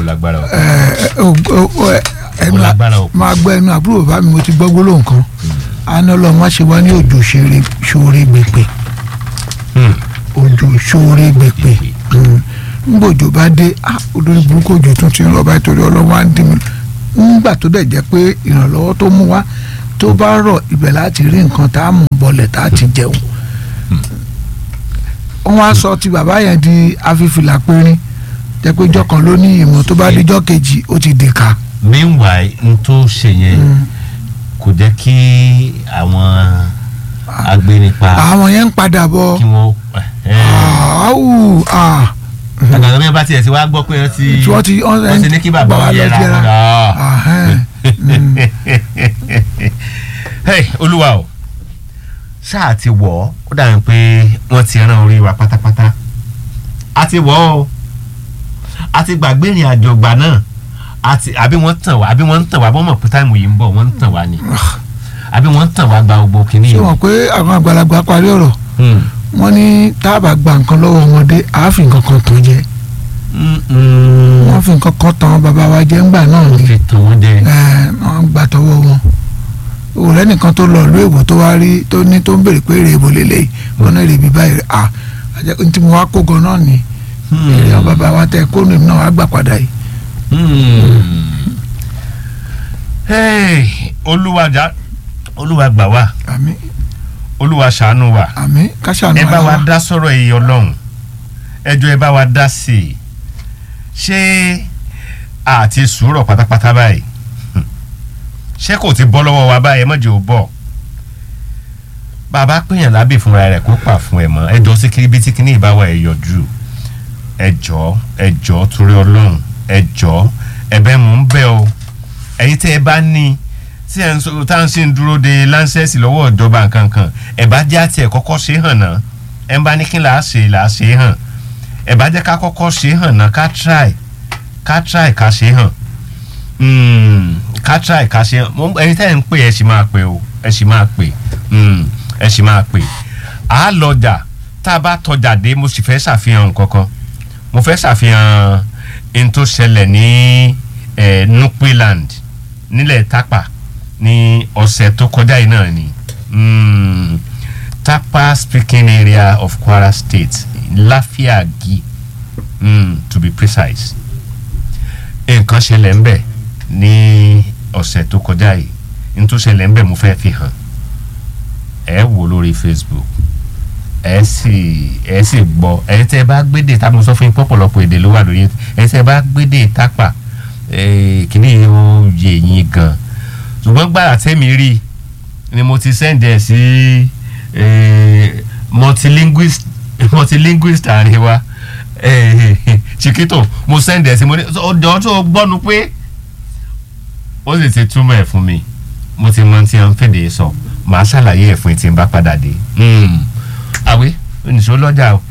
lágbára o. ẹ, o- o- o- ẹ, ẹnu Ó lágbára o. máa gbọ́ ẹnu àbúrò bàbá mi mo ti gbọ́ gbólóhùn kan àná lọ má ṣe wá ní òjò ṣeré ṣoore gbèpè Hmm. òjò ṣoore gbèpè ngbòjò bá dé ah, olórí burúkú òjò tún ti ń rọ báyìí torí ọlọ́wọ́ á ń dín mi ńgbà tó dẹ̀ jẹ́ pé ìrànlọ́wọ́ tó mú wá tó bá rọ̀ ibẹ̀ láti rí nǹkan tá a mú bọlẹ̀ tá a ti jẹun wọ́n á sọ ti bàbá yẹn di afífìlà pérín jẹ́ pé ijọ́ kan ló ní ìmọ̀ tó bá dijọ́ kejì ó ti dìka. meanwhile n tó ṣe yẹn kò jẹ́ kí àwọn agbénipa àwọn yẹn ń padà bọ̀ kí wọ́n. áwù àgbàdo bí wọ́n bá tiẹ̀ ti wá gbọ́ pé wọ́n ti tí wọ́n ti wọ́n ti ní kí bàbá wọn yẹra wọn. Hey, olúwa o ṣáà ti wọ̀ ọ́ ó dàbí pé wọ́n ti rán orí wa pátápátá a ti wọ̀ ọ́ a ti gbàgbé ìrìn àjò ìgbà náà àti àbí wọ́n tàn wá àbí wọ́n ń tàn wá bọ́n mọ̀ pé táìmù yìí ń bọ̀ wọ́n ń tàn wá ni àbí wọ́n ń tàn wá gba gbogbo kìíní ṣé yìí. wọn pé àwọn àgbàlagbà parí ọ̀rọ̀ Hmm. wọ́n ní tá a bá gba nǹkan lọ́wọ́ ọmọdé àáfin nǹkan kan tán jẹ Mm, mm. wọ́n fi nǹkan kan tán bàbá wa jẹ́ ńgbà náà wọ́n ni fi tàn wọ́n jẹ. ẹ̀, wọ́n gbà tọwọ́ wọn òrẹ́ nìkan tó lọ ìlú èbó tó wá rí tó ní tó ń béèrè pé èrè èbó lélẹ́yìí wọn náà èrè bí báyìí à àjẹ́ ní tí mo wá kó gan náà ni èrè àwọn bàbá wa tẹ kó nìyẹn náà wá gbà padà yìí. Hmm. Hey, olúwa jà olúwa gbà wá àmín olúwa ṣàánú wa àmín káṣáánú ẹ bá ara wa wa. dá sọ̀rọ̀ èyí ọlọ́run ẹjọ́ ẹ bá wa dá sí i ṣé àti sùúrọ̀ pátápátá báyìí Hmm. ṣé kò ti bọ́ lọ́wọ́ wa báyìí ẹ mọ̀jẹ̀ ò bọ̀ bàbá péyàn lábì fúnra rẹ̀ kó pà fún ẹ mọ́ ẹjọ́ sí kiri bí tí kíní ìbáwá ẹ yọjú ẹjọ́ ẹjọ́ torí ọlọ́run ẹjọ́ ẹ̀bẹ̀ mò ń bẹ̀ o ẹ̀yin tẹ́ ẹ bá ní tí ẹ̀ ń sọ tá à ń ṣe ń dúró de láńsẹ́sì lọ́wọ́ ìjọba nǹkankan ẹ̀ bá jẹ́ àti ẹ̀ kọ́kọ́ ṣe hàn náà ẹ̀ ń bá ní kí là á ṣe là á ṣe hàn ẹ̀ bá jẹ́ ká kọ́kọ́ ṣe hàn náà ká try ká try ká ṣe hàn Mm, ká try ká ṣe hàn Mo- ẹ̀yin tẹ́ ẹ̀ ń pè ẹ̀ sì máa pè o ẹ̀ sì máa pè Mm, ẹ̀ sì máa pè à á lọjà tá a bá tọjà dé mo sì fẹ́ ṣàfihàn nǹkan kan mo fẹ́ ṣàfihàn n tó ṣẹlẹ̀ ní eh, nupeland nílẹ̀ tápà ní ọ̀sẹ̀ tó kọjá yìí náà ni mm, Tapa speaking area of Kwara State Láfíàgì mm, to be precise nǹkan ṣẹlẹ̀ ń bẹ̀ ní ọ̀sẹ̀ tó kọjá yìí n tó ṣẹlẹ̀ ń bẹ̀ mo fẹ́ fi hàn ẹ wò lórí Facebook ẹ sì ẹ sì gbọ́ ẹ tẹ́ bá gbédè tá mo sọ fún yín pọ̀pọ̀lọpọ̀ èdè ló wà lórí ẹ tẹ́ bá gbédè tápà ẹ kìíní yìí ó yé yín gan ṣùgbọ́n gbàrà tẹ́mi rí ni mo ti send ẹ̀ sí ẹ, multilinguist multilinguist àárín wa ẹ, Chiquito mo send ẹ̀ sí mo ní ọjọ́ tó gbọ́nu pé ó sì ti túmọ̀ ẹ̀ fún mi mo ti mọ tí wọ́n ń fèdè sọ màá ṣàlàyé ẹ̀ fún ẹ tí n bá padà dé. àwé oníṣòwò lọ́jà o